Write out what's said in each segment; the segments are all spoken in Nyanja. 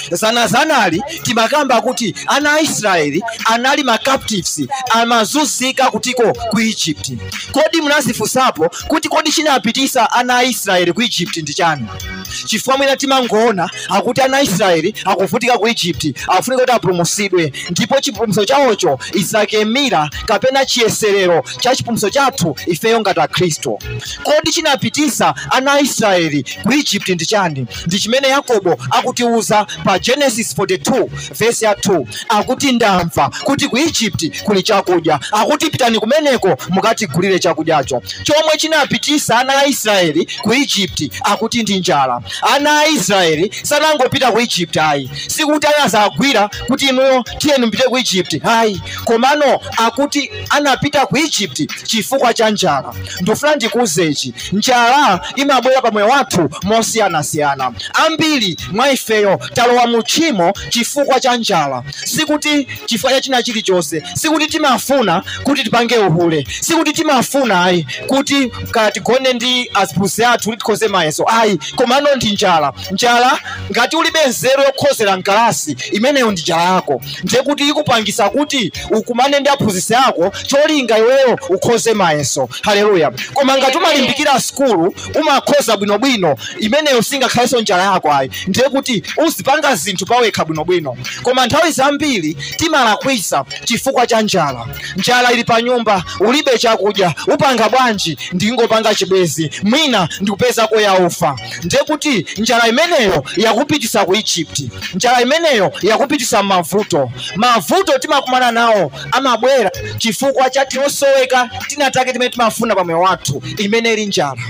zanazanali timakamba kuti ana a israeli anali ma captives amazunzika kutiko ku egypt kodi munazifunsapo kuti kodi chinapitisa ana a israeli ku egypt ndi chani chifukwa mwina timangoona akuti ana a israeli akuvutika ku egypt akufunika kuti apulumutsidwe ndipo chipulumutso chawocho isakemira kapena chiyeserero cha chipulumutso chathu ifeyo ngati akhristu kodi chinapitisa ana a israeli ku egypt ndi chani ndi chimene yakobo akutiuza pa genesis 42 vesi ya 2 akuti ndamva kuti ku egypt kuli chakudya akuti pitani kumeneko mukatigulire chakudyacho chomwe chinapitisa ana a israeli ku egypt akuti ndi njala ana a israeli sanangopita ku egypt ayi sikuti anazagwira kuti inuyo tiyeni mpite ku egypt ayi komano akuti anapita ku egypt chifukwa cha njala ndofuna ndikuuzechi njala imabwera pa moyo wathu mosiyanasiyana ambiri mwa ifeyo talowa mu tchimo chifukwa cha njala sikuti chifukwa cha china chilichonse sikuti timafuna kuti tipange uhule sikuti timafuna ayi kuti katigone ndi aziphunzitsi athu kuti tikhoze mayeso ayi komano ndi njala njala ngati ulibe nzeru yokhozera mkalasi imeneyo ndi njala yako ndiye kuti ikupangisa kuti ukumane ndi aphunzitsi ako cholinga iweyo ukhoze mayeso haleluya koma ngati umalimbikira skulu umakhoza bwinobwino imeneyo singakhalenso njala yako ayi ndiye kuti uzipanga zinthu pawekha bwinobwino koma nthawi zambiri timalakwisa chifukwa cha njala njala ili pa nyumba ulibe chakudya upanga bwanji ndingopanga chibwezi mwina ndikupezako yaufa ndiye kuti njala imeneyo yakupitisa ku egypt njala imeneyo yakupitisa mavuto mavuto timakumana nawo amabwera chifukwa cha tinosoweka tinatake timene timafuna pa moyo wathu imene ili njala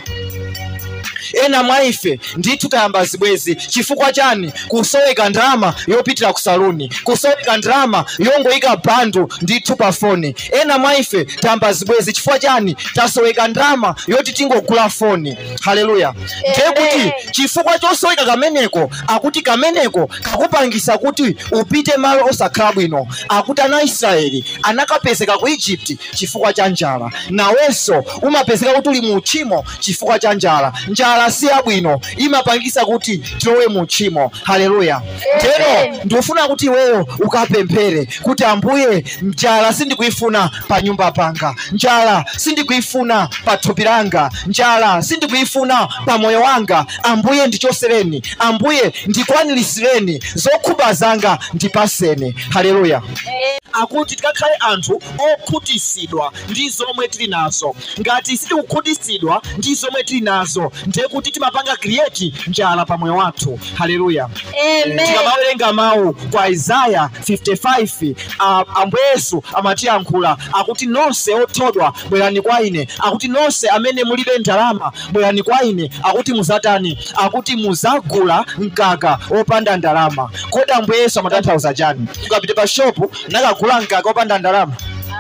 ena mwa ife ndithu tayamba zibwezi chifukwa chani kusoweka ndalama yopitira ku saluni kusoweka ndalama yongoyika bandu ndithu pa foni ena mwa ife tayamba zibwezi chifukwa chani tasoweka ndalama yoti tingogula foni haleluya ndiye kuti chifukwa chosoweka kameneko akuti kameneko kakupangisa kuti upite malo osakhala bwino akuti ana israeli anakapezeka ku egypt chifukwa cha njala nawenso umapezeka kuti uli mu uchimo chifukwa cha njala njala si yabwino imapangisa kuti tilowe mu uchimo haleluya tero ndikufuna kuti iweyo ukapemphere kuti ambuye njala sindikuifuna pa nyumba panga njala sindikuifuna pa thupi langa njala sindikuifuna pa moyo wanga ambuye ndichosereni ambuye ndikwanilisireni zokhumba zanga ndipaseni haleluya akuti tikakhale anthu okhutisidwa ndi zomwe tili nazo ngati sitikukhutisidwa ndi zomwe tili nazo ndiye kuti timapanga create njala pa moyo wathu haleluya tikamawerenga mawu kwa isaya 55 uh, ambuye yesu amatiyankhula akuti nonse othodwa bwerani kwa ine akuti nonse amene mulibe ndalama bwerani kwa ine akuti muzatani akuti muzagula mkaka opanda ndalama kodi ambuye yesu amatanthauza chani ukapita pa shopu nakagula mkaka opanda ndalama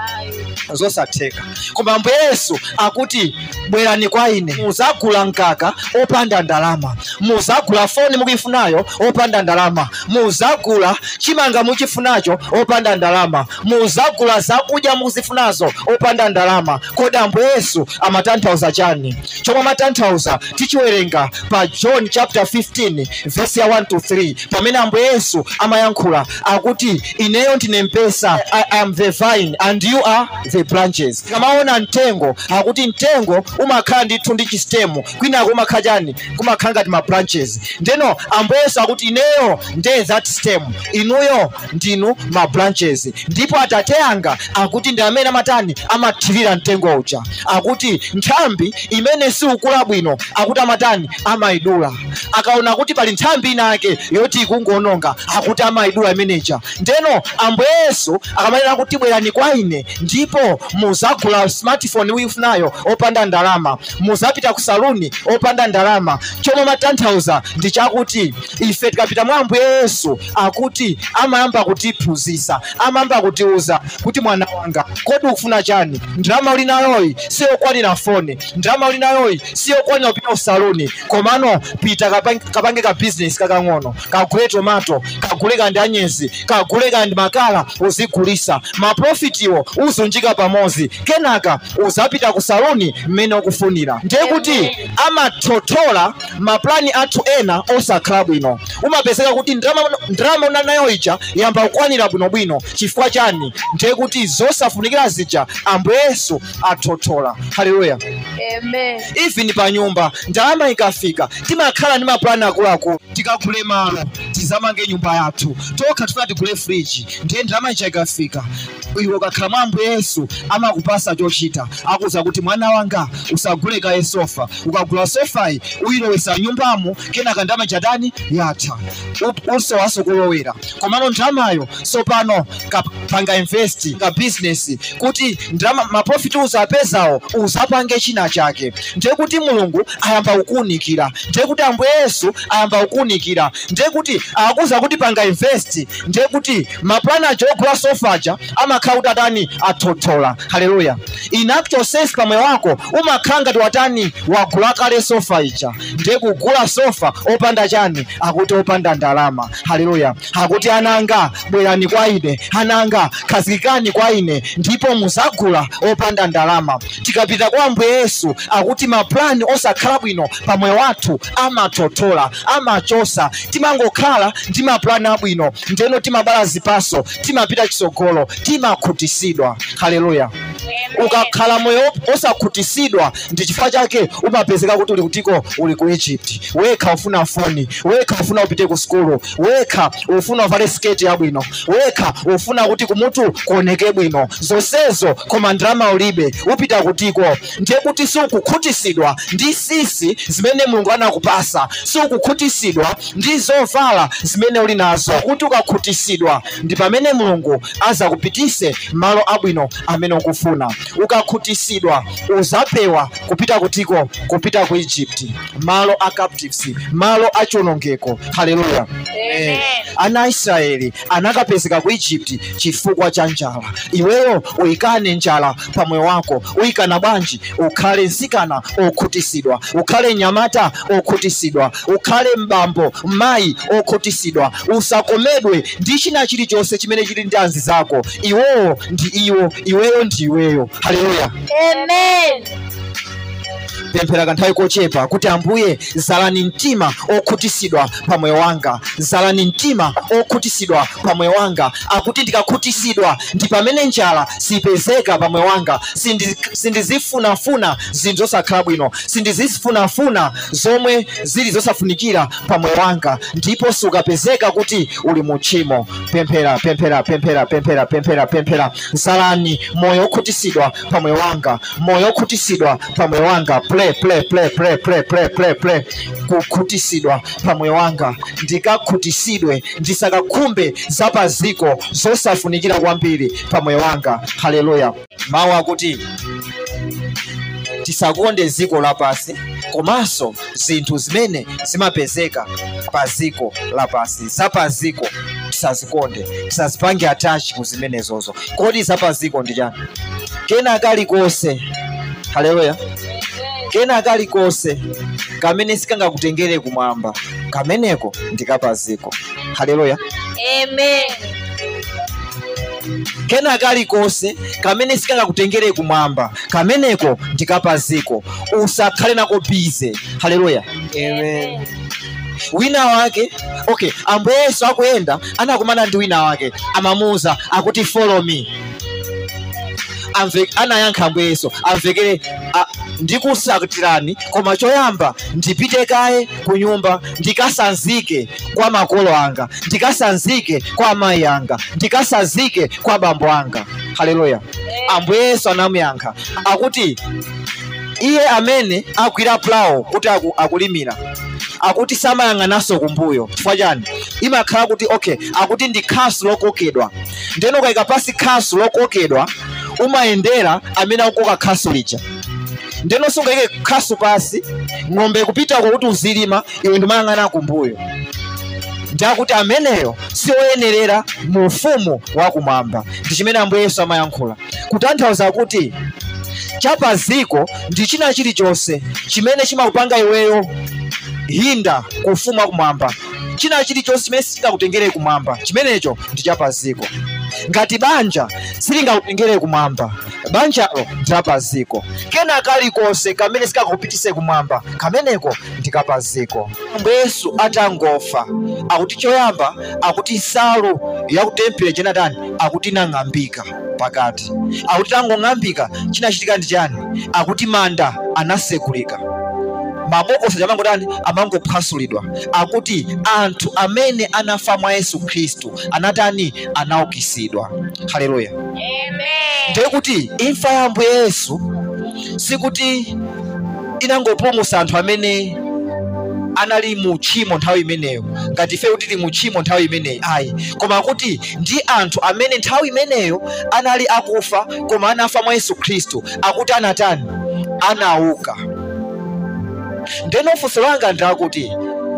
zosatheka koma ambuye yesu akuti bwerani kwa ine muzagula mkaka opanda ndalama muzagula foni mukuifunayo opanda ndalama muzagula chimanga muchifunacho opanda ndalama muzagula zakudya mukuzifunazo opanda ndalama kodi ambuye yesu amatanthauza chani chomwe amatanthauza tichiwerenga pa john chapter 15 verse ya 1 to 3 pamene ambuye yesu amayankhula akuti ineyo ndine mpesa i am the vine and you are the branches tikamaona mtengo akuti mtengo umakhala ndithu ndi chistemu kwinako umakhala chani kumakhala ngati ma branches ndeno ambuye yesu akuti ineyo nde that stem inuyo ndinu ma branches ndipo atate anga akuti ndi amene amatani amathirira mtengo uja akuti nthambi imene siukula bwino akuti amatani amayidula akaona kuti pali nthambi inake yoti ikungononga akuti amayidula imeneja ndeno ambuye yesu akamanena kuti bwerani kwa ine ndipo muzagula smartphone uyifunayo opanda ndalama muzapita ku saluni opanda ndalama chomwe matanthauza ndi chakuti ife tikapita mwa ambuye yesu akuti amayamba kutiphunzitsa amayamba kutiuza kuti mwana wanga kodi ukufuna chani ndalama uli nayoyi siyokwanira foni ndalama uli nayoyi siyokwanira kupita ku saluni komano pita kapange, kapange ka business kakang'ono kagule tomato kagule kandi anyezi kagule kandi makala uzigulisa maprofitiwo uzunjika pamodzi kenaka uzapita ku saluni mmene ukufunira ndiye kuti amathotola maplani athu ena osakhala bwino umapezeka kuti ndrama ndrama una nayo ija yamba kukwanira bwinobwino chifukwa chani ndiye kuti zosafunikira zija ambuye yesu athothola haleluya Amen. even pa nyumba ndalama ikafika timakhala ndi maplani akuluakulu tikagule malo tizamange nyumba yathu tokha tifuna tigule friji ndiye ndalama ija ikafika iwe ukakhala mwa ambuye yesu amakupasa chochita akuza kuti mwana wanga usagule kaye sofa ukagula sofayi uyilowesa nyumbamo kenaka ndalama jadani yatha U- usowaso kulowera komano ndalamayo sopano kapanga invest ka business kuti ndalama maprofiti uzapezawo uzapange china chake ndiye kuti mulungu ayamba kukuunikira ndiye kuti ambuye yesu ayamba kukuunikira ndiye kuti akuza kuti panga invest ndiye kuti maplani aja ogula sofaja amakhala kuti atani athothola haleluya in actual sense pamwe wako umakhala ngati watani wagula kale sofa ija ndiye kugula sofa opanda chani akuti opanda ndalama haleluya akuti ananga bwerani kwa ine ananga khazikikani kwa ine ndipo muzagula opanda ndalama tikapita kwa ambuye yesu akuti maplani osakhala bwino pamwe wathu amathothola amachosa timangokhala ndi maplani abwino ndeno timabala zipaso timapita chitsogolo timakhutisidwa haleluya ukakhala moyo osakhutisidwa ndi chifukwa chake umapezeka kuti uli kutiko uli ku egypt wekha ufuna foni wekha ufuna upite ku skulu wekha ufuna uvale sketi yabwino wekha ufuna kuti kumutu kuoneke bwino zonsezo koma ndalama ulibe upita kutiko ndiye kuti siukukhutisidwa ndi sisi zimene mulungu anakupasa siukukhutisidwa ndi zovala zimene uli nazo kuti ukakhutisidwa ndi pamene mulungu azakupitise malo abwino amene ukufuna ukakhutisidwa uzapewa kupita kutiko kupita ku egypt malo a captives malo achiwonongeko haleluya Amen. ana aisraeli anakapezeka ku egypt chifukwa cha njala iweyo uyikane njala pamwe wako uyikana bwanji ukhale nsikana okhutisidwa ukhale nyamata okhutisidwa ukhale mbambo mayi okhutisidwa usakomedwe ndi china chilichonse chimene chili ndi anzi zako iwowo ndi iwo iweyo ndi iweyo haleluya Amen. pemphera kanthawi kochepa kuti ambuye zalani mtima okhutisidwa pa moyo wanga zalani mtima okhutisidwa pa moyo wanga akuti ndikakhutisidwa ndi pamene njala sipezeka pa moyo wanga Sindi- sindizifunafuna zinthu zosakhala bwino sindizifunafuna zomwe zili zosafunikira pa moyo wanga ndipo sukapezeka kuti uli mu tchimo pemphera pemphera pemphera pemphera pemphera pemphera zalani moyo okhutisidwa pa moyo wanga moyo okhutisidwa pa moyo wanga play play play play play play play play kukhutisidwa pa moyo wanga ndikakhutisidwe ndisakakhumbe zapaziko zosafunikira kwambiri pa moyo wanga haleluya mawu akuti tisakonde ziko lapasi komanso zinthu zimene zimapezeka pa ziko lapasi zapaziko tisazikonde tisazipange atachi ku zimenezozo kodi zapaziko ndi chani kena kalikonse haleluya kena kalikonse kamene sikangakutengere kumwamba kameneko ndikapaziko haleluya Amen. kena kalikonse kamene sikangakutengere kumwamba kameneko ndikapaziko usakhale nako bize haleluya Amen. wina wake okay ambuye yesu akuyenda anakumana ndi wina wake amamuuza akuti follow me Amve, anayankha ambuye yesu amvekere a- ndikusakutirani koma choyamba ndipite kaye ku nyumba ndikasanzike kwa makolo anga ndikasanzike kwa amayi anga ndikasanzike kwa bambo anga haleluya ambuye yesu anamuyankha akuti iye amene agwira pulawo kuti aku, akulimira akuti samayang'ananso kumbuyo chifukwa chani imakhala kuti okay akuti ndi khasu lokokedwa ndeno ukayika pasi khasu lokokedwa umayendera amene akukoka khasu lija ndeno sungayike khasu pasi ng'ombe kupitako kuti uzilima iwe ndimayang'ana kumbuyo ndiakuti ameneyo sioyenerera mu ufumu wakumwamba ndi chimene ambuye yesu amayankhula kutanthauza kuti chapaziko ndi china chilichonse chimene chimakupanga iweyo hinda ku ufumu wakumwamba china chilichonse chimene sichingakutengere kumwamba chimenecho ndi chapaziko ngati banja silingakutengere kumwamba banjalo ndilapaziko kena kalikonse kamene sikakupitise kumwamba kameneko ndikapaziko yesu atangofa akuti choyamba akuti nsalu yakutempere jenatani akuti inang'ambika pakati akuti tangong'ambika chinachitika ndi chani akuti manda anasekulika mabokosi amangotani amangophwasulidwa akuti anthu amene anafa mwa yesu khristu anatani anaukitsidwa haleluya Amen. ndiye kuti imfa ya ambuye yesu sikuti inangopulumutsa anthu amene anali mu tchimo nthawi imeneyo ngati ife kuti tili mu tchimo nthawi imeneyi ayi koma kuti ndi anthu amene nthawi imeneyo anali akufa koma anafa mwa yesu khristu akuti anatani anauka ndeno funso langa ndakuti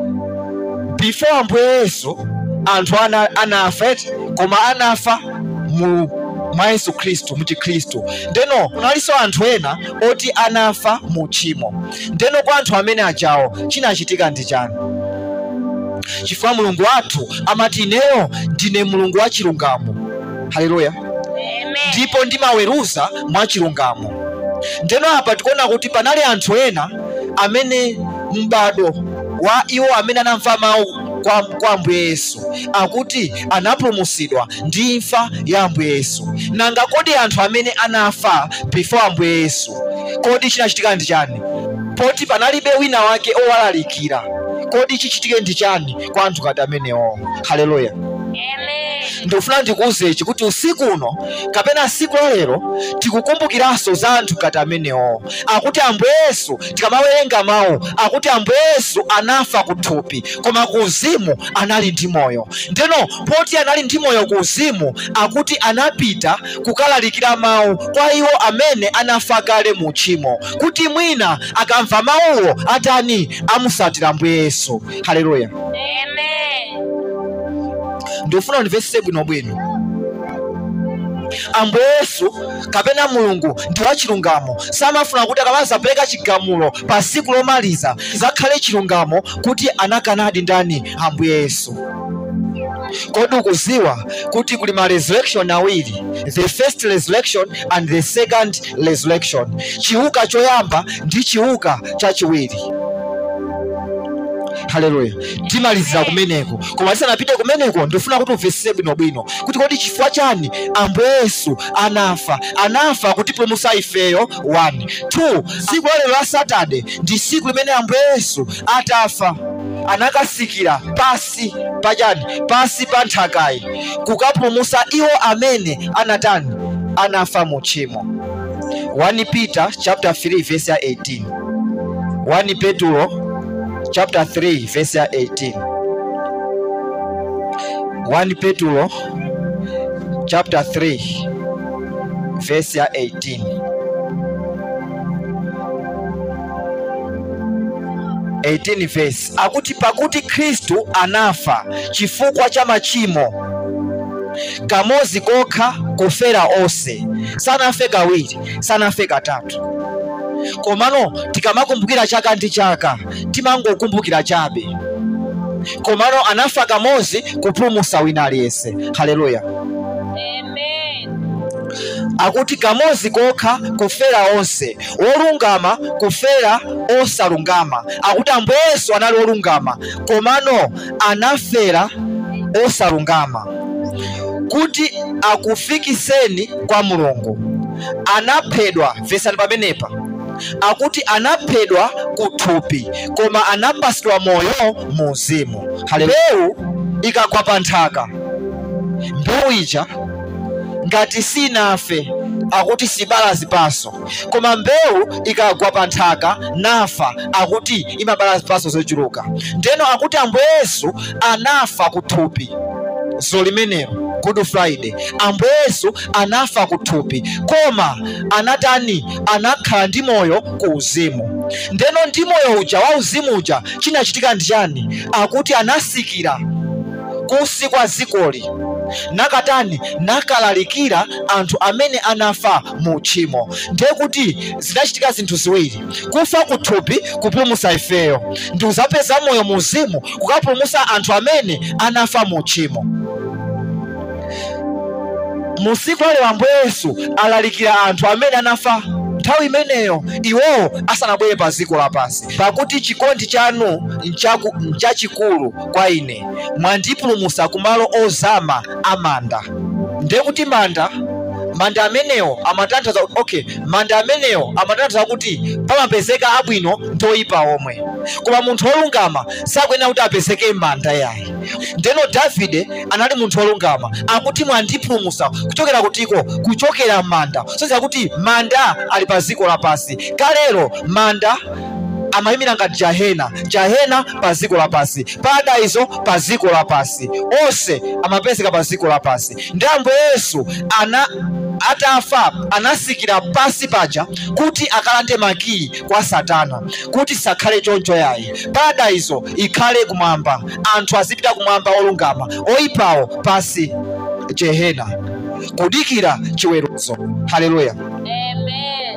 before ambuye yesu anthu ana, anafa eti koma anafa mu mwa yesu khristu mu chikhristu ndeno kunalinso anthu ena oti anafa mu tchimo ndeno kwa anthu amene ajawo chinachitika ndi chani chifukwa mulungu wathu amati ineyo ndine mulungu wa chilungamo haleluya Amen. ndipo ndimaweruza mwa chilungamo ndeno apa tikuona kuti panali anthu ena amene m'bado wa iwo amene anamva mawu kwa, kwa ambuye yesu akuti anapulumutsidwa ndi imfa ya ambuye yesu nanga kodi anthu amene anafa before ambuye yesu kodi chinachitika ndi chani poti panalibe wina wake owalalikira kodi chichitike ndi chani kwa anthu ngati amenewo haleluya Amen. ndikufuna ndikuwuzechi kuti usiku uno kapena siku la lero tikukumbukiranso za anthu ngati amenewo akuti ambuye yesu tikamawerenga mawu akuti ambuye yesu anafa ku thupi koma ku uzimu anali ndi moyo ndeno poti anali ndi moyo ku uzimu akuti anapita kukalalikira mawu kwa iwo amene anafa kale mu tchimo kuti mwina akamva mawuwo atani amusatira ambuye yesu haleluya Amen. ndikufuna ndimvetsetse bwinobwino ambuye yesu kapena mulungu ndi wachilungamo samafuna kuti akamazapereka chigamulo pa siku lomaliza chizakhale chilungamo kuti anakanadi ndani ambuye yesu kodi ukuziwa kuti kuli ma resurrection awiri the first resurrection and the second resurrection chiuka choyamba ndi chiuka chachiwiri haleluya timalizira kumeneko koma tisanapite kumeneko ndifuna kuti umvetsetse bwinobwino kuti kodi chifukwa chani ambuye yesu anafa anafa kutipulumutsa ifeyo 1 2 tsiku la lero la satade ndi tsiku limene ambuye yesu atafa anakasikira pasi pachani pasi pa nthakayi kukapulumutsa iwo amene anatani anafa mu tchimo 1 peter chapter 3 verse ya 18 1 petulo chapter 3 verse ya 18 1 petulo chapter 3 verse ya 18 18 verse akuti pakuti khristu anafa chifukwa cha machimo kamodzi kokha kufera onse sanafe kawiri sanafe katatu komano tikamakumbukira chaka ndi chaka timangokumbukira chabe komano anafa kamodzi kupulumutsa wina aliyense haleluya Amen. akuti kamodzi kokha kufera onse wolungama kufera osalungama akuti ambuye yesu anali wolungama komano anafera osalungama kuti akufikitseni kwa mulungu anaphedwa vesani pamenepa akuti anaphedwa ku thupi koma anapatsidwa moyo mu uzimu mbewu ikagwa pa nthaka mbewu ija ngati sinafe akuti sibala zipatso koma mbewu ikagwa pa nthaka nafa akuti imabala zipatso zochuluka ndeno akuti ambuye yesu anafa ku thupi zo limenelo good friday ambuye yesu anafa ku thupi koma anatani anakhala ndi moyo ku uzimu ndeno ndi moyo uja wa uzimu uja chinachitika ndi chani akuti anasikira kunsi kwa zikoli nakatani nakalalikira anthu amene anafa mu tchimo ndiye kuti zinachitika zinthu ziwiri kufa ku thupi kupulumutsa ifeyo ndi uzapeza moyo mu uzimu kukapulumutsa anthu amene anafa mu tchimo mu tsiku lalewa ambuye yesu alalikira anthu amene anafa nthawi imeneyo iwowo asanabwere pa dziko lapansi pakuti chikondi chanu nchaku- nchachikulu kwa ine mwandipulumutsa kumalo ozama amanda ndiye kuti manda manda amenewo amatanthauza okay manda amenewo amatanthauza kuti pamapezeka abwino ndi oyipa omwe koma munthu wolungama sakuyenera kuti apezeke m'manda yayi ndeno davide anali munthu wolungama akuti mwandipulumutsa kuchokera kutiko kuchokera m'manda soziya kuti manda ali pa dziko lapansi kalero manda amayimira ngati jahena jahena pa dziko lapansi paradizo pa dziko lapansi onse amapezeka pa dziko lapansi ndi ambuye yesu ana atafa anasikira pansi paja kuti akalande makiyi kwa satana kuti sakhale choncho yayi paradizo ikhale kumwamba anthu azipita kumwamba olungama oyipawo pansi jehena kudikira chiweruzo haleluya Amen.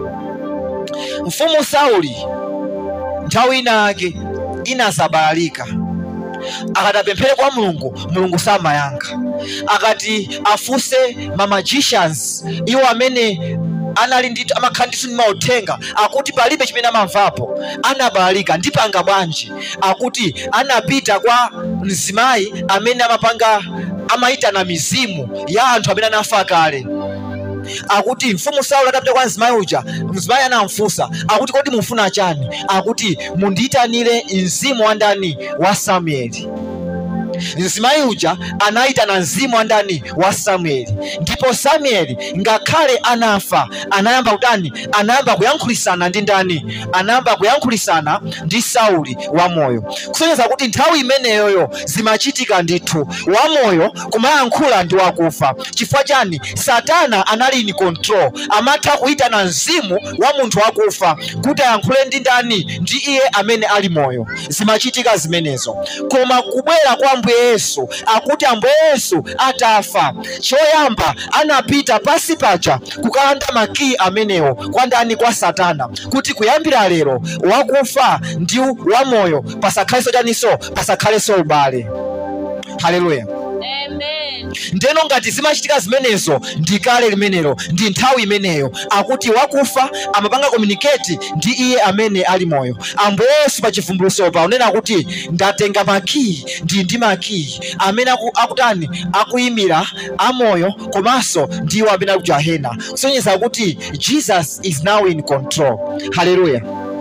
mfumu sauli nthawi inake inasabalalika akati apemphere kwa mulungu mulungu samayankha akati afunse ma magicians iwo amene anali ndi amakhala ndiso ndi mauthenga akuti palibe chimene amamvapo anabalalika ndipanga bwanji akuti anapita kwa mzimayi amene amapanga amayitana mizimu ya anthu amene anafa kale akuti mfumu sauli atapita kwa mzimayi uja mzimayi anamfunsa akuti kodi mufuna chani akuti mundiyitanire mzimu wa ndani wa samueli mzimayi uja anayitana mzimu wa ndani wa samueli ndipo samueli ngakhale anafa anayamba kutani anayamba kuyankhulisana ndi ndani anayamba kuyankhulisana ndi sauli wamoyo kusonyeza kuti nthawi imeneyoyo zimachitika ndithu wamoyo kumayankhula ndi wakufa chifukwa chani satana anali in control amatha kuyitana mzimu wa munthu wakufa kuti ayankhule ndi ndani ndi iye amene ali moyo zimachitika zimenezo koma kubwera kwa ambuye yesu akuti ambuye yesu atafa choyamba anapita pasi paja kukalanda makiyi amenewo kwa ndani kwa satana kuti kuyambira lero wakufa ndi wamoyo pasakhalenso chaninso pasakhalenso ubale haleluya Amen. ndeno ngati zimachitika zimenezo ndi kale limenelo ndi nthawi imeneyo akuti wakufa amapanga komuniketi ndi iye amene ali moyo ambuye yesu pa chivumbulutso pa unena kuti ndatenga makiyi ndi ndi makiyi amene aku, akutani akuyimira amoyo komanso ndiwo amene ali ku jahena kusonyeza kuti jesus is now in control haleluya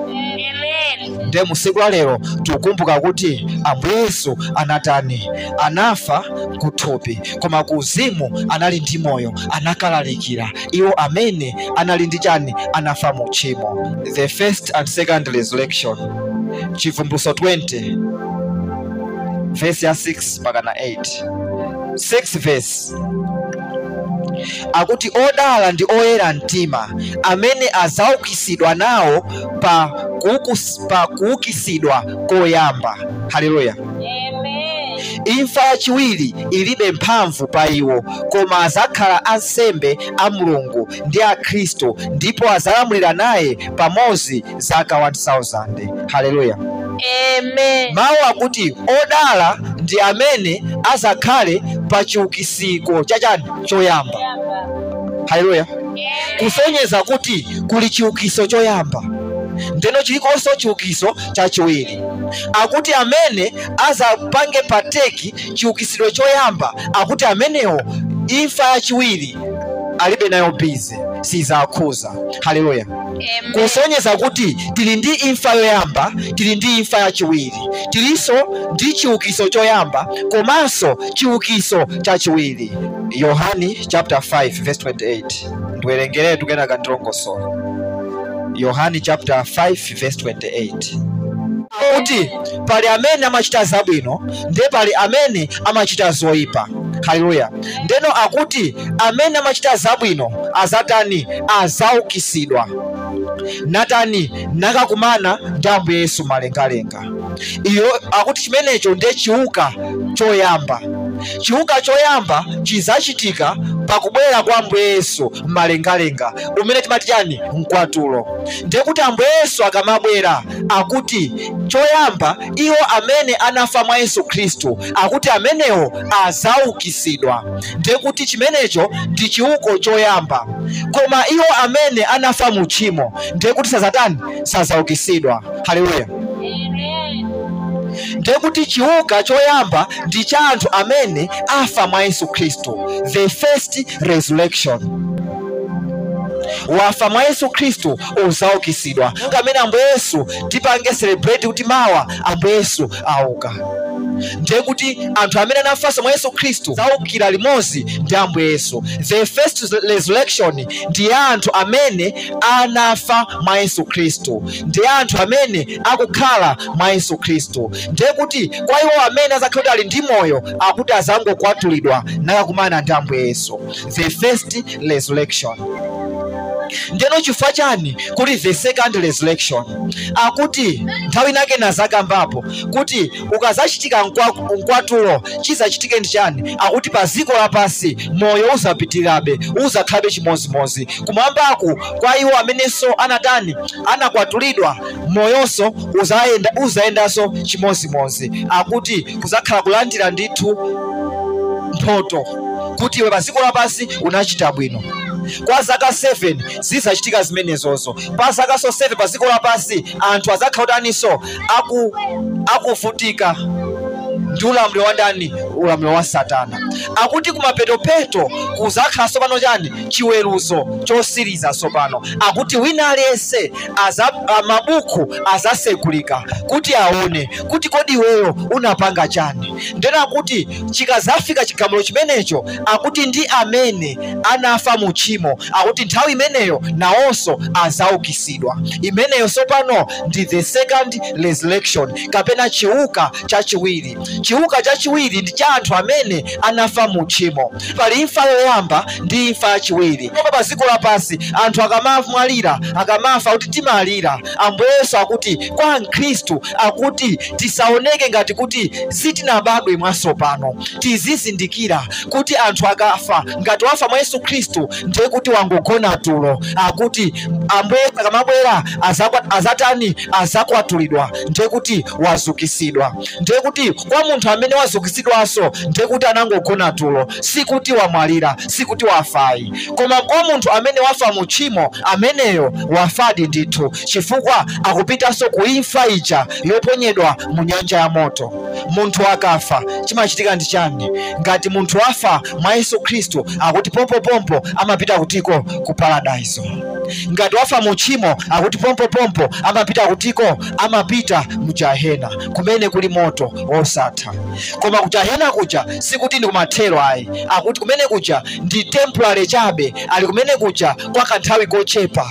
Amen. nde musiku la lero tikukumbuka kuti ambuye yesu anatani anafa kuthupi koma ku uzimu anali ndi moyo anakalalikira iwo amene anali ndi chani anafa mu tchimo the first and second resurrection chivumbulutso 20 verse ya 6 mpaka na 8 6 verse akuti odala ndi oyera mtima amene adzaukitsidwa nawo pa kuukus- pa kuukisidwa koyamba haleluya Amen. imfa yachiwiri ilibe mphamvu pa iwo koma adzakhala ansembe a mulungu ndi a khristu ndipo adzalamulira naye pamodzi zaka 1000 haleluya Amen. mawu akuti odala ndi amene adzakhale pa chiukitsiro chachani choyamba haleluya kusonyeza kuti kuli chiukiso choyamba ndeno chilikonso chiukiso chachiwiri akuti amene azapange pateki chiukisidwe choyamba akuti amenewo imfa yachiwiri alibe nayo bize sizakhuza haleluya Amen. kusonyeza kuti tili ndi imfa yoyamba tili ndi imfa yachiwiri tilinso ndi chiukiso choyamba komanso chiukiso chachiwiri yohani chapter 5 verse 28 ndiwerengeretu kenaka ndilongosola yohani chapter 5 verse 28 kuti pali amene amachita zabwino ndiye pali amene amachita zoyipa haleluya ndeno akuti amene amachita zabwino azatani azaukisidwa natani nakakumana ndi ambuye yesu malengalenga iyo akuti chimenecho ndiye chiuka choyamba chiuka choyamba chizachitika pakubwera kwa ambuye yesu mmalengalenga umene timati chani mkwatulo ndiye kuti ambuye yesu akamabwera akuti choyamba iwo amene anafa mwa yesu khristu akuti amenewo azaukisidwa ndiye kuti chimenecho ndi chiuko choyamba koma iwo amene anafa mu tchimo ndiye kuti sazatani sazaukisidwa haleluya Amen. ndiye kuti chiuka choyamba ndi cha anthu amene afa mwa yesu khristu the first resurrection wafa mwa yesu khristu uzaukisidwa ngamene ambuye yesu tipange celebrate kuti mawa ambuye yesu auka ndiye kuti anthu amene anafanso mwa yesu khristu zaukira limodzi ndi ambuye yesu the first resurrection ndi ya anthu amene anafa mwa yesu khristu ndi anthu amene akukhala mwa yesu khristu ndiye kuti kwa iwo amene azakhala kuti ali ndi moyo akuti azangokwatulidwa nakakumana ndi ambuye yesu the first resurrection ndeno chifukwa chani kuti the second resurrection akuti nthawi inake nazakambapo kuti ukazachitika nkwa- mkwatulo chizachitike ndi chani akuti pa ziko lapasi moyo uzapitirirabe uzakhalabe chimozimozi kumwambaku kwa iwo amenenso anatani anakwatulidwa moyonso uzayenda uzayendanso chimozimozi akuti kuzakhala kulandira ndithu mphotho kuti iwe pa ziko lapasi unachita bwino kwa zaka 7 zizachitika zimenezozo pa zaka so 7 pa ziko lapasi anthu azakhala kutaninso aku akuvutika ndi ulamuliro wa ndani ulamuliro wa satana akuti kumapetopeto kuzakhala sopano chani chiweruzo chosiriza sopano akuti wina aliyense aza, a, mabuku azasegulika kuti aone kuti kodi iweyo unapanga chani ndena akuti chikazafika chigamulo chimenecho akuti ndi amene anafa mu tchimo akuti nthawi imeneyo nawonso azaukisidwa imeneyo sopano ndi the second resurrection kapena chiuka chachiwiri chiuka chachiwiri ndi cha anthu amene anafa mu tchimo pali imfa yoyamba ndi imfa yachiwiri koma pa ziko lapasi anthu akamamwalira akamafa kuti timalira ambuye yesu akuti kwa mkhristu akuti tisaoneke ngati kuti sitinabadwe mwatsopano tizizindikira kuti anthu akafa ngati wafa mwa yesu khristu ndiye kuti wangogona tulo akuti ambuye yesu akamabwera azakwa- azatani azakwatulidwa ndiye kuti wazukisidwa ndiye kuti kwa munthu amene wazukisidwanso ndiye kuti anangogona tulo sikuti wamwalira sikuti wafayi koma kwa munthu amene wafa mu tchimo ameneyo wafadi ndithu chifukwa akupitanso ku imfa ija yoponyedwa mu nyanja ya moto munthu akafa chimachitika ndi chani ngati munthu wafa mwa yesu khristu akuti pompopompo amapita kutiko ku paradaiso ngati wafa mu tchimo akuti pompopompo amapita kutiko amapita mu jahena kumene kuli moto osatha koma ku jahena kuja sikuti ndi kumathero ayi akuti kumene kuja ndi temporary chabe ali kumene kuja kwa kanthawi kochepa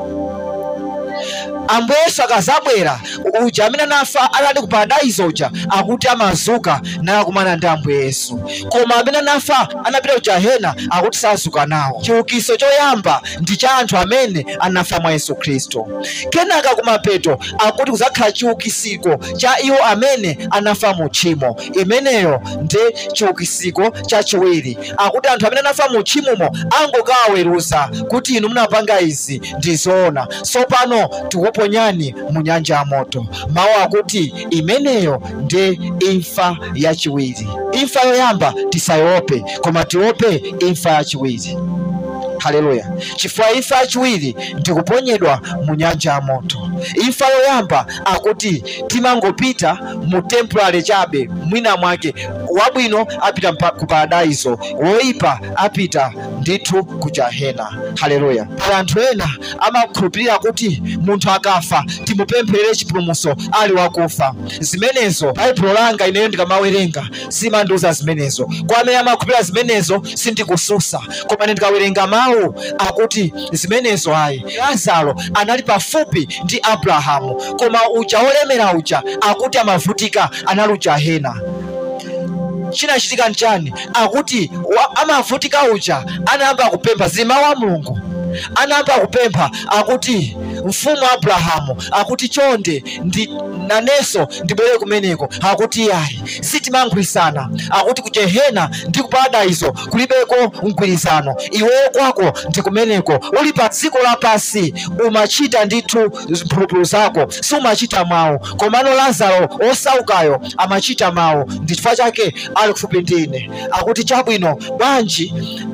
ambuye yesu akazabwera uja amene anafa alali ku paradaiso uja akuti amazuka nakumana ndi ambuye yesu koma amene anafa anapita ku jahena akuti sazuka nawo chiukiso choyamba ndi cha anthu amene anafa mwa yesu khristu kenaka kumapeto akuti kuzakhala chiukisiko cha iwo amene anafa mu tchimo imeneyo ndi chiukisiko chachiwiri akuti anthu amene anafa mu tchimomo angokawaweruza kuti inu munapanga izi ndi zoona sopano tikuponyani mu nyanja ya moto mawu akuti imeneyo ndi imfa yachiwiri imfa yoyamba tisayiope koma tiope imfa yachiwiri haleluya chifukwa imfa yachiwiri ndikuponyedwa mu nyanja ya moto imfa yoyamba akuti timangopita mu temporary chabe mwina mwake wabwino apita mpa- ku paradaiso woipa apita ndithu ku jahena haleluya pali anthu ena amakhulupirira kuti munthu akafa timupempherere chipulumutso ali wakufa zimenezo baibulo langa ineyo ndikamawerenga simandiuza zimenezo kwa amene amakhulupirira zimenezo sindikususa koma ine ndikawerenga mawu akuti zimenezo ayi lazaro anali pafupi ndi abrahamu koma uja wolemera uja akuti amavutika anali ujahena chinachitika nchani akuti wa- amavutika uja anayamba kupempha zimawu a mulungu anayamba kupempha akuti mfumu abrahamu akuti chonde ndi nanenso ndibwere kumeneko akuti yayi sitimankhwirisana akuti ku jehena ndi ku paradiso kulibeko mgwirizano iweyo kwako ndi kumeneko uli pa dziko lapasi umachita ndithu mphulupulu zako sumachita mawu komano lazaro osaukayo amachita mawu ndi chifukwa chake ali kufupi ndine akuti chabwino bwanji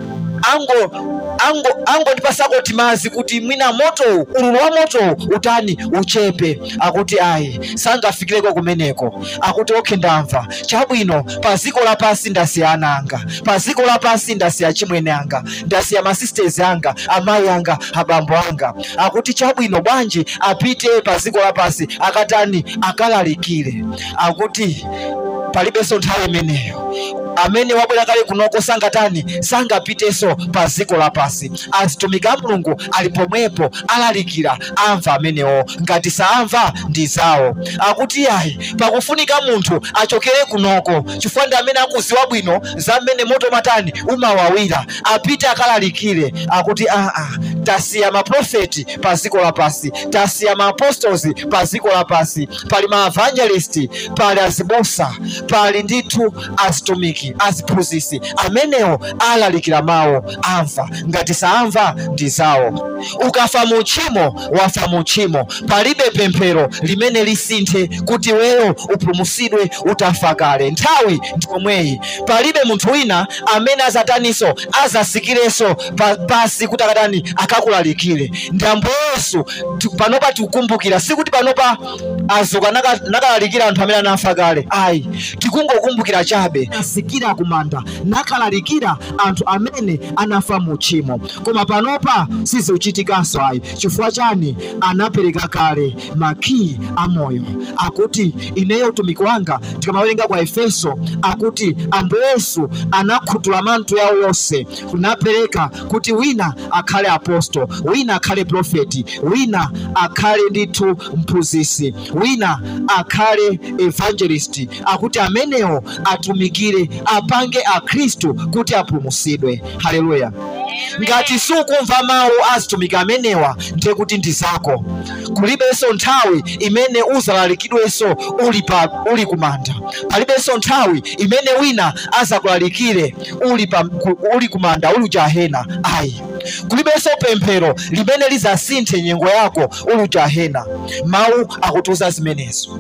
ango ango angondipasako timazi kuti mwina motowu ululu wa motowu utani uchepe akuti ayi sangafikireko kumeneko akuti okhe ndamva chabwino pa ziko lapasi ndasiya ana anga pa ziko lapasi ndasiya chimwene anga ndasiya masisters anga amayi anga abambo anga akuti chabwino bwanji apite pa ziko lapasi akatani akalalikire akuti palibenso nthawi imeneyo amene wabwera kale kunoko sangatani sangapitenso pa ziko lapasi azitumiki a mulungu ali pomwepo alalikira amva amenewo ngati saamva ndi zawo akuti yayi pakufunika munthu achokere kunoko chifukwa ndi amene akuziwa bwino za mmene moto matani umawawira apite akalalikire akuti aa tasiya maprofeti pa ziko lapasi tasiya maapostles pa ziko lapasi pali maevangelisti pali azibusa pali ndithu azitumiki aziphunzisi amenewo alalikira mawu amva ngati saamva ndi zawo ukafa mu tchimo wafa mu tchimo palibe pemphero limene lisinthe kuti weyo upulumutsidwe utafa kale nthawi ndi pomweyi palibe munthu wina amene azataninso azasikirenso pa- pasi kuti akatani akakulalikire ndi ambuye yesu ti- panopa tikukumbukira sikuti panopa azuka naka- nakalalikira anthu amene anafa kale ayi tikungokumbukira chabe asikira kumanda nakalalikira anthu amene anafa mu tchimo koma panopa sizikuchitikanso ayi chifukwa chani anapereka kale makiyi amoyo akuti ineyo utumiki wanga tikamawerenga kwa efeso akuti ambuye yesu anakhuthula manthu yawo yonse kunapereka kuti wina akhale apostolo wina akhale profeti wina akhale ndithu mphunzisi wina akhale evangelist akuti amenewo atumikire apange akhristu kuti apulumutsidwe haleluya ngati sukumva mawu azitumiki amenewa ndiye kuti ndi zako kulibenso nthawi imene uzalalikidwenso uli pa uli kumanda palibenso nthawi imene wina azakulalikire uli pa ku- uli kumanda uli ujahena ayi kulibenso pemphero limene lizasinthe nyengo yako uli ujahena mawu akutiuza zimenezo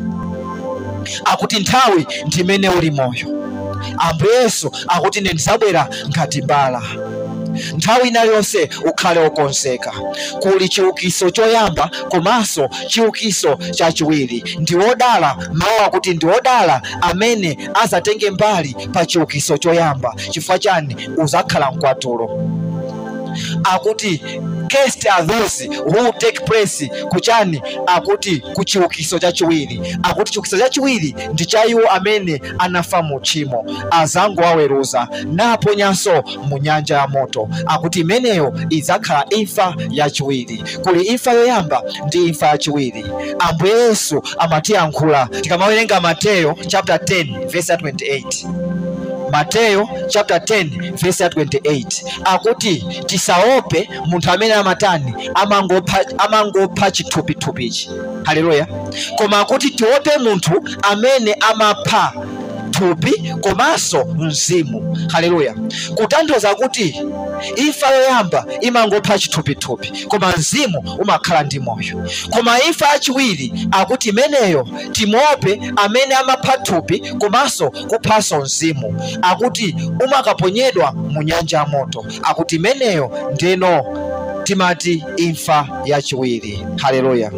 akuti nthawi ndi imene uli moyo ambuye yesu akuti ine ndizabwera ngati mbala nthawi ina yonse ukhale wokonzeka kuli chiukiso choyamba komanso chiukiso chachiwiri ndi wodala mawu akuti ndi wodala amene azatenge mbali pa chiukiso choyamba chifukwa chani uzakhala mkwatulo akuti guest are those who take place kuchani akuti kuchiukiso chachiwiri akuti chiukiso chachiwiri ndi cha iwo amene anafa mu tchimo azangowaweruza naponyanso mu nyanja ya moto akuti imeneyo idzakhala imfa yachiwiri kuli imfa yoyamba ndi imfa yachiwiri ambuye yesu amatiyankhula tikamawerenga mateyo chapter 10 verse ya 28 mateyo chapter 10 verse ya 28 akuti tisaope munthu amene amatani amangopha amangopha chithupithupichi haleluya koma akuti tiope munthu amene amapha thupi komanso mzimu haleluya kutanthauza kuti imfa yoyamba imangopha chithupithupi koma mzimu umakhala ndi moyo koma imfa yachiwiri akuti imeneyo timope amene amapha thupi komanso kuphanso mzimu akuti umakaponyedwa mu nyanja ya moto akuti imeneyo ndeno timati imfa yachiwiri haleluya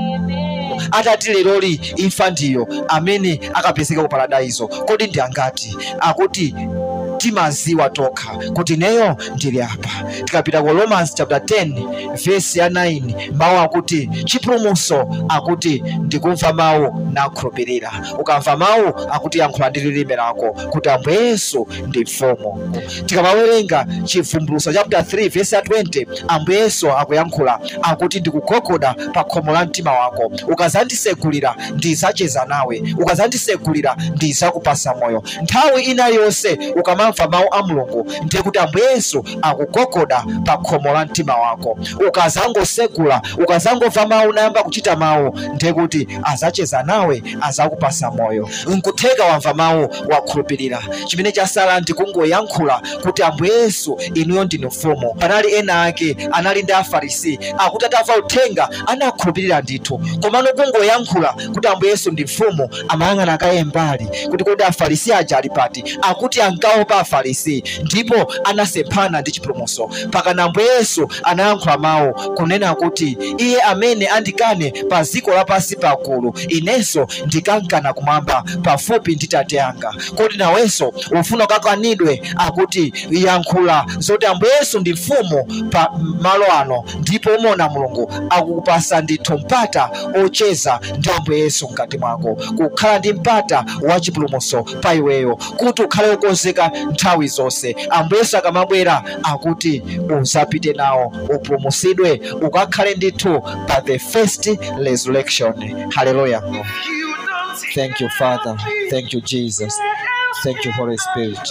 atati leroli imfa ndiyo amene akapezeka ku paradaizo kodi ndi angati akuti timaziwa tokha kuti neyo ndili apa tikapita ku romans chapter 10 verse ya 9 mawu akuti chipulumutso akuti ndikumva mawu nakhulupirira ukamva mawu akuti yankhula ndi lilime lako kuti ambuye yesu ndi mfumu tikamawerenga chivumbulutso chapter 3 verse ya 20 ambuye yesu akuyankhula akuti ndikugogoda pa khomo la mtima wako ukazandisegulira ndizacheza nawe ukazandisegulira ndizakupasa moyo nthawi ina yonse ukamamva ukamva mawu a mulungu ndiye kuti ambuye yesu akugogoda pa khomo la mtima wako ukazangosegula ukazangomva mawu nayamba kuchita mawu ndiye kuti azacheza nawe azakupasa moyo nkutheka wamva mawu wakhulupirira chimene chasala ndikungoyankhula kuti ambuye yesu inuyo ndinu mfumu panali ena ake anali ndi afarisi akuti atamva uthenga anakhulupirira ndithu komano kungoyankhula kuti ambuye yesu ndi mfumu amayang'ana kaye mbali kuti kodi afarisi aja ali pati akuti ankaopa afarisi ndipo anasemphana ndi chipulumutso pakana ambuye yesu anayankhula mawu kunena kuti iye amene andikane pa ziko lapansi pagulu inenso ndikankana kumwamba pafupi ndi tate anga kodi nawenso ufuna ukakanidwe akuti yankhula zoti ambuye yesu ndi mfumu pa malo ano ndipo umaona mulungu akukupasa ndithu mpata ocheza ndi ambuye yesu mkati mwako kukhala ndi mpata wa chipulumutso pa iweyo kuti ukhale wokonzeka nthawi zonse ambuye yesu akamabwera akuti uzapite nawo upulumutsidwe ukakhale ndithu pa the first resurrection haleluya thank you father thank you jesus thank you holy spirit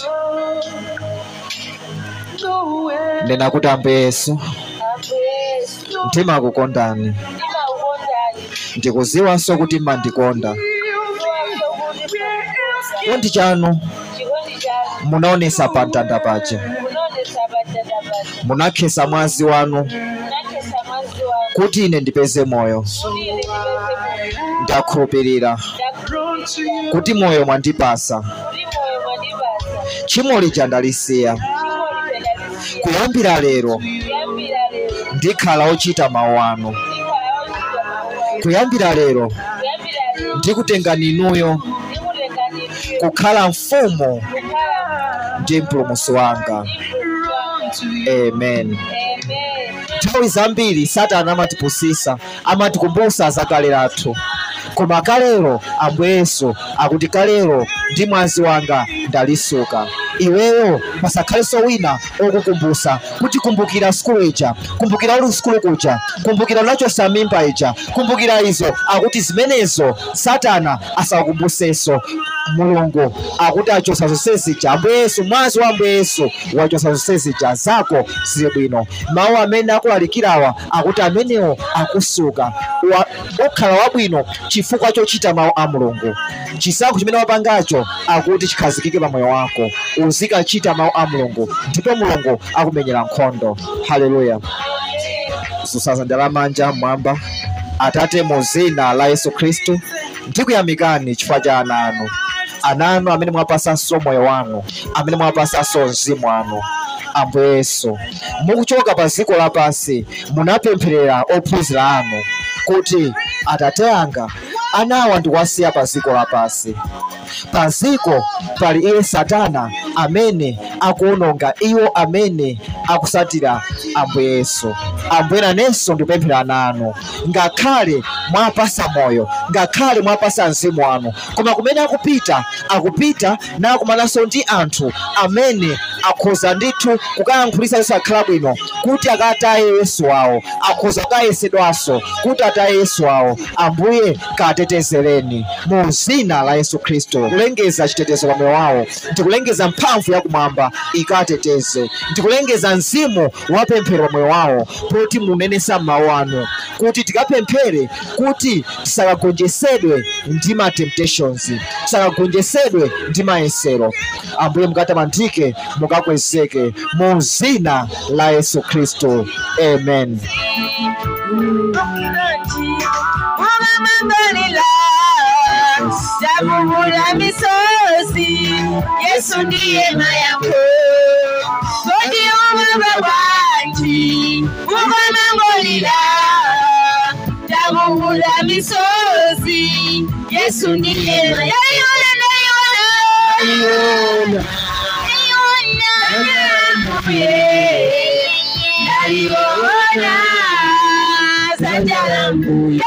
ndena kuti ambuye yesu mtima akukondani ndikuziwanso kuti mmandikonda chikondi chanu munaonesa pa mtanda paja munakhesa mwazi wanu kuti ine ndipeze moyo ndakhulupirira kuti moyo mwandipasa tchimo lija ndalisiya kuyambira lero ndikhala ochita mawu anu kuyambira lero ndikutengani inuyo kukhala mfumu ndi mpulumutsi wanga amen nthawi zambiri satana amatipusisa amatikumbutsa za kale lathu koma kalero ambuye yesu akuti kalero ndi mwazi wanga ndalisuka iweyo pasakhalenso wina okukumbutsa kuti kumbukira sukulu ija kumbukira uli sukulu kuja kumbukira unachosa mimba ija kumbukira izo akuti zimenezo satana asakukumbutsenso mulungu akuti achosa zonse zija ambuye yesu mwazi wa ambuye yesu wachosa zonse zija zako zili bwino mawu amene akulalikirawa akuti amenewo akusuka wa- okhala wabwino chifukwa chochita mawu a mulungu chisankho chimene wapangacho akuti chikhazikike pa moyo wako uzikachita mawu a mulungu ndipo mulungu akumenyera nkhondo haleluya zosazanja lamanja mmwamba atate mu zina la yesu khristu ndikuyamikani chifukwa cha ana anu ana anu amene mwapasanso moyo wanu amene mwapasanso mzimu wanu ambuye yesu mukuchoka pa ziko lapansi munapempherera ophunzira anu kuti atate anga anawa ndikuwasiya pa ziko lapansi pa ziko pali iye satana amene akuononga iwo amene akusatira ambuye yesu ambuye nanenso ndikupemphera nanu ngakhale mwapasa moyo ngakhale mwapasa mzimu wanu koma kumene akupita akupita nakumananso ndi anthu amene akhoza ndithu kukayankhulisa yesu akhala bwino kuti akataye yesu wawo akhoza kukayesedwanso kuti ataye yesu wawo ambuye katetezereni mu zina la yesu khristu kulengeza chitetezo pa moyo wawo ndikulengeza mphamvu yakumwamba ikateteze ndikulengeza mzimu wapemphero pa moyo wawo poti munenesa mawu anu kuti tikapemphere kuti tisakagonjesedwe ndi ma temptations tisakagonjesedwe ndi mayesero ambuye mukatamandike mukakwezeke mu zina la yesu khristu amen Umamambalila Jamhuri misozi Yesu ndiye mayako Kodi umama wanji Umamambalila Jamhuri misozi Yesu ndiye mayako Ayona Ayona Sanjalambu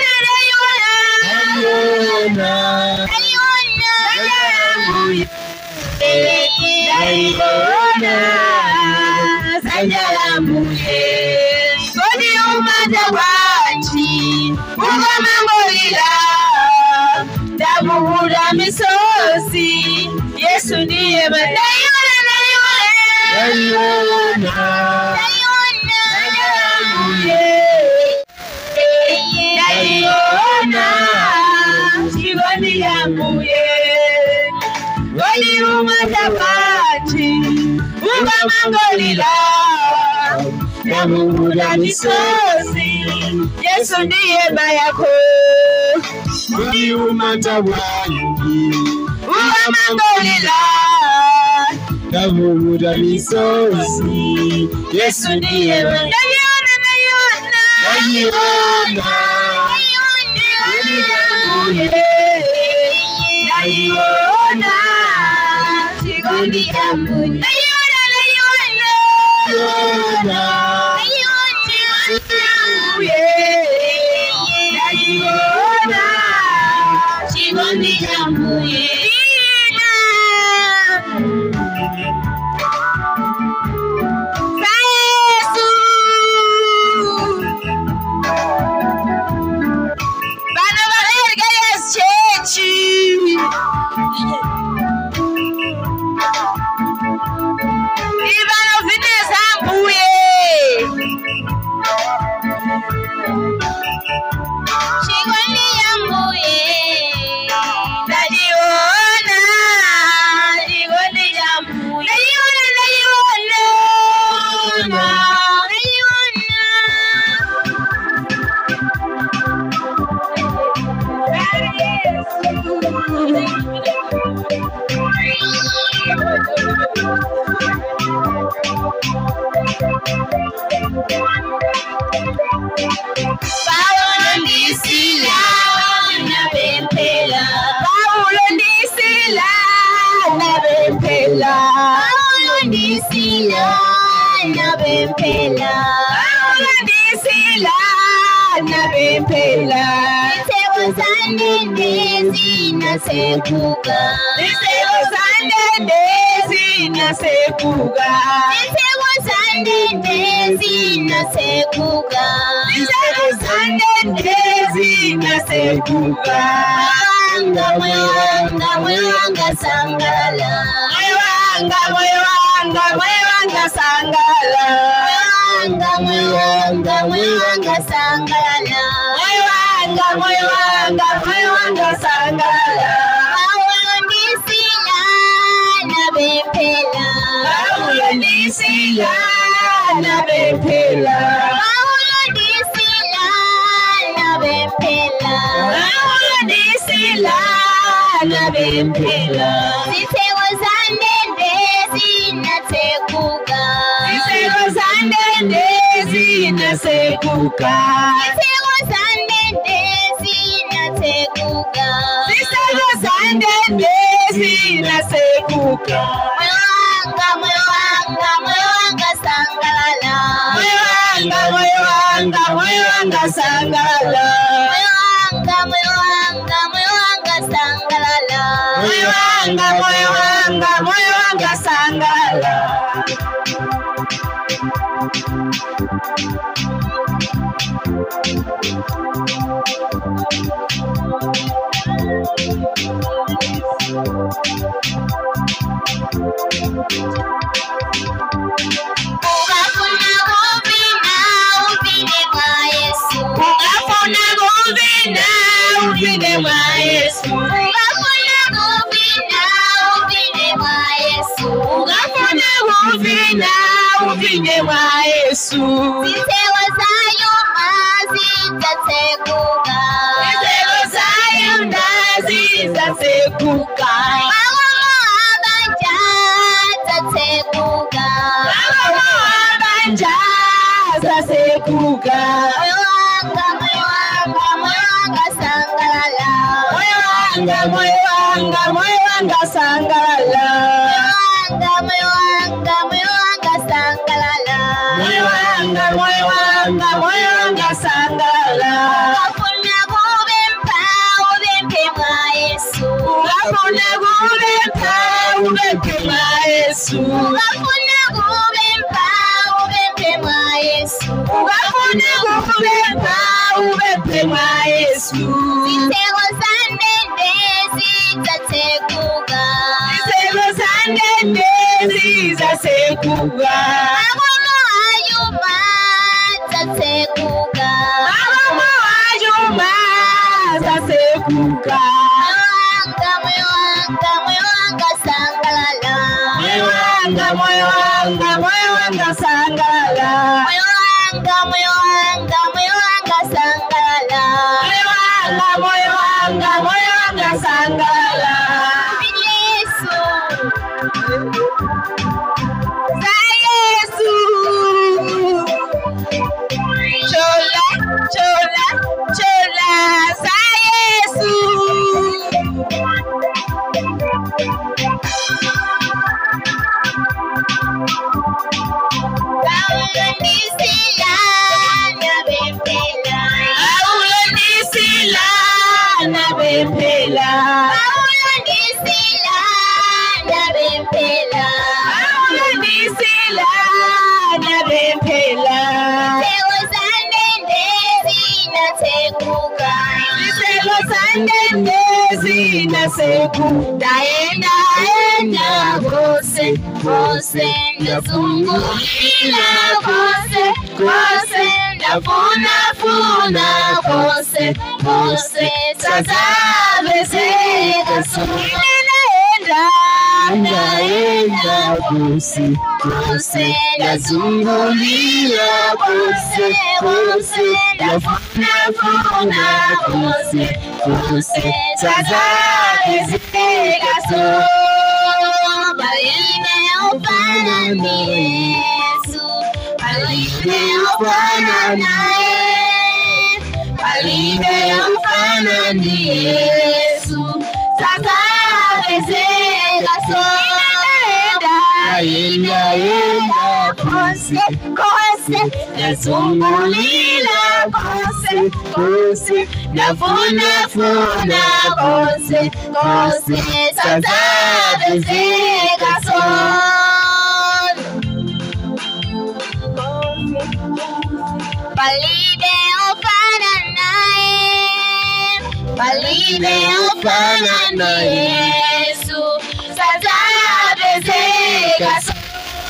Kodi umata wanji ukamangolila ndamuhula misozi Yesu ndiye madayona ukamangolila navuvuta misozi yesu ndiye mayako uliumata bwangi ukamangolila navuvuta misozi yesu ndiye nayona nayona nayiona nayona chikondi changu nayona nayona Yona. nayona chikondi changu Bana baherga Yesu chechi Ibana vineza mbuye Chikondi ya mbuye Najiona Chikondi ya mbuye Najiona najiona Najiona Paulo ndisila nabempela Paulo ndisila nabempela Paulo ndisila nabempela Paulo ndisila nabempela Isebo sandende zinasekuka Isebo sandende zinasekuka Isebo sandende zinasekuka Isebo sandende zinasekuka Mwanga mwanga mwanga sangala Mwanga mwanga mwanga sangala Mwanga mwanga mwanga sangala Mwanga mwanga mwanga sangala Paulo ndisila nabempela Paulo ndisila nabempela Paulo ndisila nabempela Paulo ndisila nabempela Zitheko zandende zinasekuka Zitheko zandende zinasekuka Zitheko zandende zinasekuka Zitheko zandende zinasekuka Mwanga mwanga mwanga sangalala Mwanga mwanga mwanga sangalala Mwanga mwanga mwanga sangalala Mwanga mwanga mwanga sangalala Ungafuna kuvina uvine mwa Yesu. Ungafuna kuvina uvine mwa Yesu. Ungafuna kuvina uvine mwa Yesu. Ungafuna kuvina uvine mwa Yesu. Zitheko zayuma zitatsekuka. Zitheko zayuma zitatsekuka. Makomo abanja tatsekuka. Makomo abanja zasekuka. Moyo wanga, moyo wanga, moyo wanga sangalala. Moyo wanga, moyo wanga, moyo wanga sangalala. Moyo wanga, moyo wanga, moyo wanga sangalala. Moyo wanga, moyo wanga, moyo wanga sangalala. Ungafuna kubempa, ubempe mwa Yesu. Ungafuna kubempa, ubempe mwa Yesu. Ungafuna kubempa, ubempe mwa Yesu. Ungafuna kubempa, ubempe mwa Yesu. Zitheko zandende zitatsekuka. Zitheko zandende zitatsekuka. Makomo ayuma tatsekuka. Makomo ayuma zasekuka. Moyo wanga, moyo wanga, moyo wanga sangalala. Moyo wanga, moyo wanga moyo wanga sangala moyo wanga moyo wanga moyo wanga sangala moyo wanga moyo wanga moyo wanga sangala Yesu za Yesu chola chola chola za Yesu Paulo ndisila nabempela Paulo ndisila nabempela Paulo ndisila nabempela Paulo ndisila nabempela Sego sandende zinateguka Sego sandende zinaseguka Daenda enda kose kose ndazungulila kose kose ndafuna funa kose kose sazabezeka sonina Naenda kose kose nazungulia kose kose nafuna funa kose kose sasa Zezeka so Baline ufana ni Yesu Baline ufana naye Baline ufana ni Yesu Sasa zezeka so naenda enda kose Kose nazungulila kose kose nafuna funa kose kose sasa Zezeka so Palide ufana naye Palide ufana na Yesu Sasa bezeka so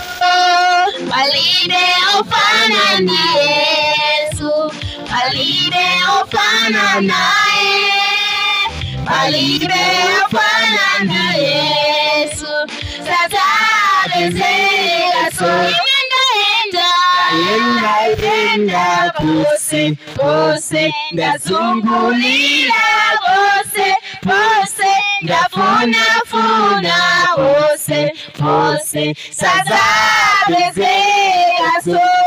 Palide ufana na Yesu Palide ufana naye Palide ufana na Yesu Sasa bezeka so Enda Enda enda kose kose ndazungulila kose kose ndafuna funa kose kose sasa bezeka so